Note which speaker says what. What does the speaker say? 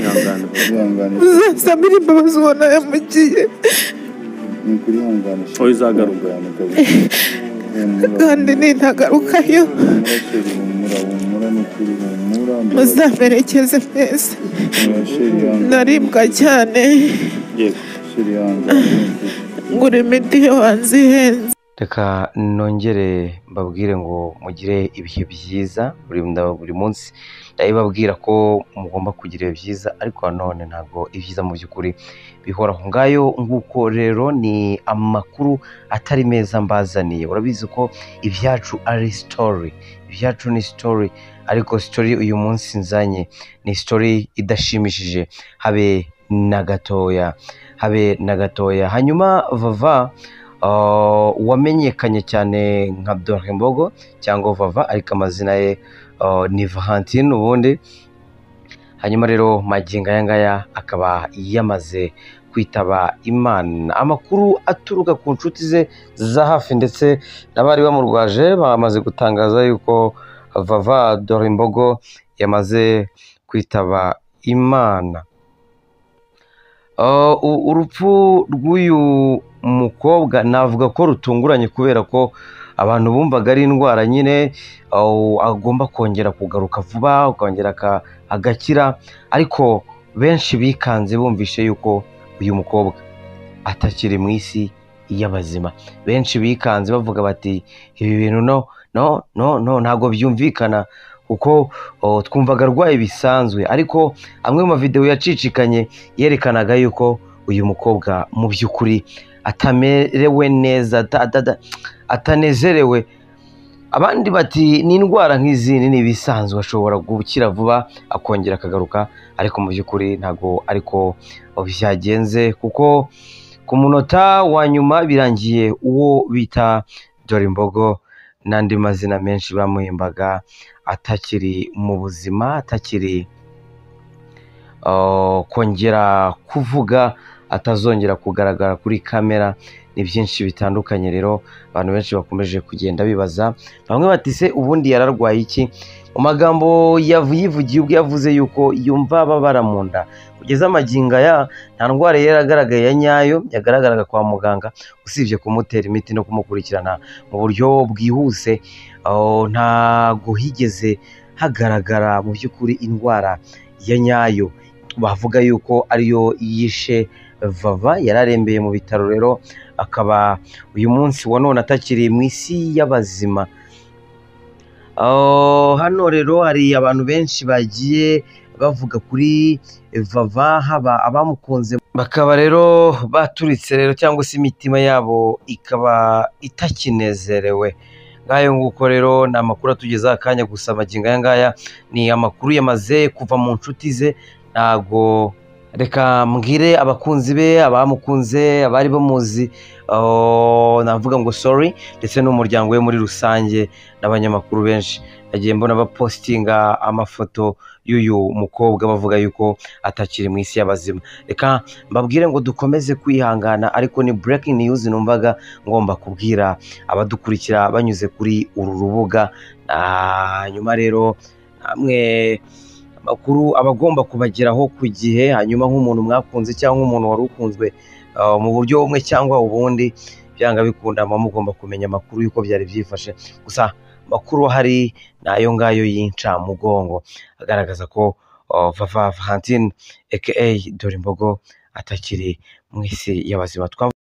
Speaker 1: ihangane
Speaker 2: uzihangane
Speaker 3: uzasaba imbabazi ubona yamugiye
Speaker 2: ni ukuri ihangane
Speaker 1: Oya, uzagaruka.
Speaker 3: kandi nintagarukayo
Speaker 2: umurasheri humura humura ni ukuri humura
Speaker 3: muzamerekeze mwese
Speaker 2: umurasheri
Speaker 3: naribwa cyane
Speaker 1: yego
Speaker 2: ihangane ni ukuri
Speaker 3: ngura imiti yo hanze ihenze
Speaker 4: reka nongere mbabwire ngo mugire ibihe byiza buri nda- buri munsi ndabibabwira ko mugomba kugira ibihe byiza ariko nanone ntabwo ibyiza mu by'ukuri bihoraho ngayo nguko rero ni amakuru atari meza mbazaniye urabizi ko ibyacu ari sitori ibyacu ni sitori ariko sitori uyu munsi nzanye ni sitori idashimishije habe na gatoya habe na gatoya hanyuma vava Uh, wamenyekanye cyane nka Dorembogo cyangwa Vava ariko amazina ye uh, ni Valentine ubundi hanyuma rero magingo aya ngaya akaba yamaze kwitaba Imana amakuru aturuka ku nshuti ze za hafi ndetse n'abari bamurwaje bamaze gutangaza yuko Vava Dorembogo yamaze kwitaba Imana Uh, u- urupfu rw'uyu mukobwa navuga ko rutunguranye kubera ko abantu bumvaga ari indwara nyine uh, agomba kongera kugaruka vuba akongera aka- agakira ariko benshi bikanze bumvishe yuko uyu mukobwa atakiri mu isi y'abazima benshi bikanze bavuga bati ibi bintu no no no no ntabwo byumvikana kuko uh, twumvaga arwaye bisanzwe ariko amwe mu mavidewo yacicikanye yerekanaga yuko uyu mukobwa mu by'ukuri atamerewe neza ata- ata- atanezerewe abandi bati ni indwara nk'izindi ni ibisanzwe ashobora gukira vuba akongera akagaruka ariko mu by'ukuri ntabwo ariko byagenze kuko ku munota wa nyuma birangiye uwo bita Dorimbogo n'andi mazina menshi bamuhimbaga atakiri mu buzima atakiri Uh, kongera kuvuga atazongera kugaragara kuri kamera ni byinshi bitandukanye rero abantu benshi bakomeje kugenda bibaza bamwe bati se ubundi yararwaye iki mu magambo yavu- yivugiye ubwo yavuze yuko yumva ababara mu nda kugeza amagingo aya nta ndwara yari agaragaye ya nyayo yagaragaraga kwa muganga usibye kumutera imiti no kumukurikirana mu buryo bwihuse uh, ntago higeze hagaragara mu by'ukuri indwara ya nyayo bavuga yuko ariyo yishe vava yari arembeye mu bitaro rero akaba uyu munsi wa none atakiri mu isi y'abazima Oh, hano rero hari abantu benshi bagiye bavuga kuri vava haba abamukunze bakaba rero baturitse rero cyangwa se imitima yabo ikaba itakinezerewe nk'ayo nguko rero ni amakuru atugezaho akanya gusa amagingo aya ngaya ni amakuru yamaze kuva mu nshuti ze ntago reka mbwire abakunzi be abamukunze abari bamuzi oh, navuga ngo sorry ndetse n'umuryango we muri rusange n'abanyamakuru benshi nagiye mbona bapositinga amafoto y'uyu mukobwa bavuga yuko atakiri mu isi y'abazima reka mbabwire ngo dukomeze kwihangana ariko ni breaking news numvaga ngomba kubwira abadukurikira banyuze kuri uru rubuga Ah, nyuma rero namwe amakuru aba agomba kubageraho ku gihe hanyuma nk'umuntu mwakunze cyangwa umuntu wari ukunzwe uh, mu buryo bumwe cyangwa ubundi byanga bikunda muba mugomba kumenya amakuru y'uko byari byifashe gusa amakuru ahari ni ayo ngayo y'incamugongo agaragaza ko uh, Vava Valentine aka Dorimbogo atakiri mu isi y'abazima twavuze